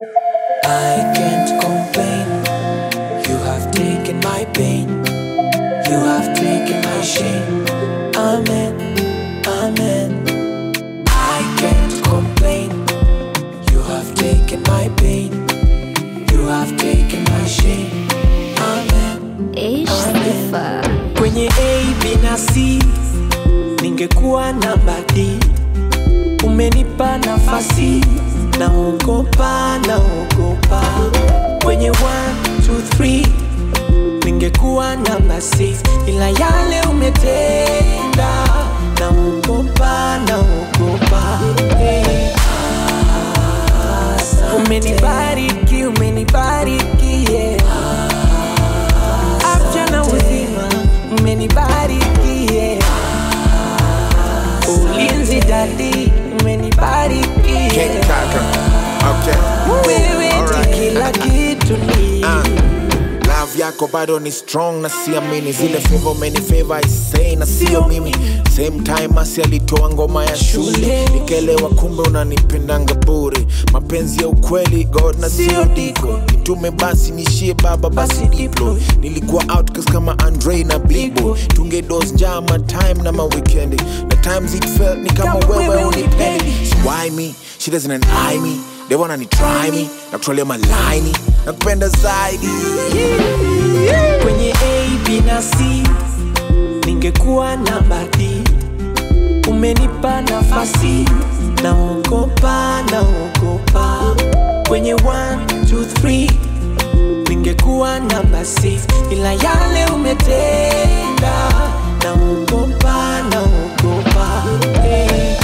I can't complain. You have taken my pain. You have taken my shame. Amen. Amen. I can't complain. You have taken my pain. You have taken my shame. Amen. Ish sifa. Kwenye A, B na C ningekuwa namba D. Umenipa nafasi, naogopa, naogopa. Kwenye 1, 2, 3 ningekuwa namba 6 ila yale umetenda, naogopa, naogopa. Hey. Umenibariki, umenibariki, yeah. Afya na uzima, umenibariki, yeah. Ulinzi dadi, umenibariki, King yeah. Kaka. Okay. Wewe ni Alright. kila kitu ni Ah, love yako bado ni strong na siamini zile favor umeni favor I say na sio mimi same time asi alitoa ngoma ya shule nikelewa kumbe unanipendanga bure mapenzi ya ukweli god na sio diko nitume basi nishie baba basi diplo nilikuwa outcast kama andre na bibo tungedos njama time na maweekendi na times it felt ni kama wewe unipendi so why me she doesn't eye me they wanna ni try me na kutolea malaini na kupenda zaidi kwenye A, B na C ningekuwa namba D. Umenipa nafasi, naogopa, naogopa. Kwenye 1, 2, 3 ningekuwa namba 6 ila yale umetenda, naogopa, naogopa. Hey.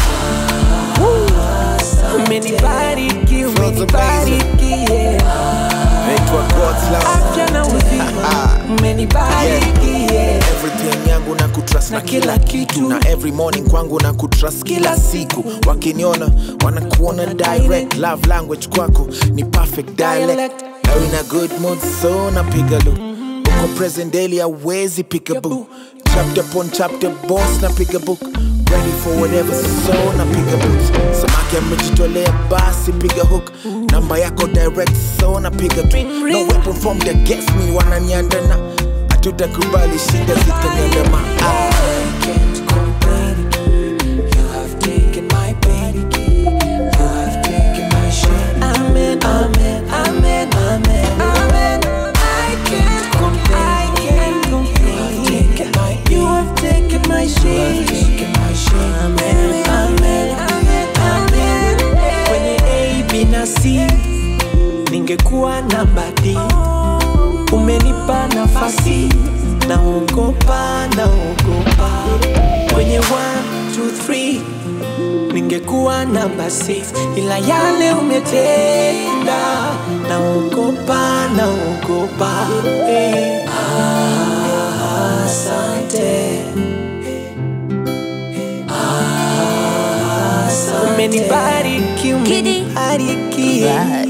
Umenibariki, umenibariki, yeah. naitwa God's love afya na uzima umenibariki yeah. everything yangu na kutrust na Na kila kila kitu kitu. na every morning kwangu na kutrust kila siku wakiniona wanakuona direct love language kwako ni perfect dialect Dialect. now in a good mood so napiga lu uko present daily awezi pick a book chapter upon chapter boss napiga book ready for whatever so napiga boots samaki amejitolea basi piga hook namba yako direct so napiga tu Ring, no ring. weapon from the against me wananiandana hatutakubali shida zitaniandama ah. I can't complain. You have taken my pain. You have taken my shame. Amen, amen, amen, amen, amen. I can't complain. I can't complain. You have taken my shame. You have taken my shame. Amen, amen, amen, amen. Kwenye A, B na C ningekuwa namba D. Umenipa nafasi, naogopa, naogopa. Kwenye 1, 2, 3 ningekuwa namba 6 ila yale umetenda, naogopa, naogopa. Hey. Asante. Asante. Umenibariki, Kidi. umenibariki. Bye.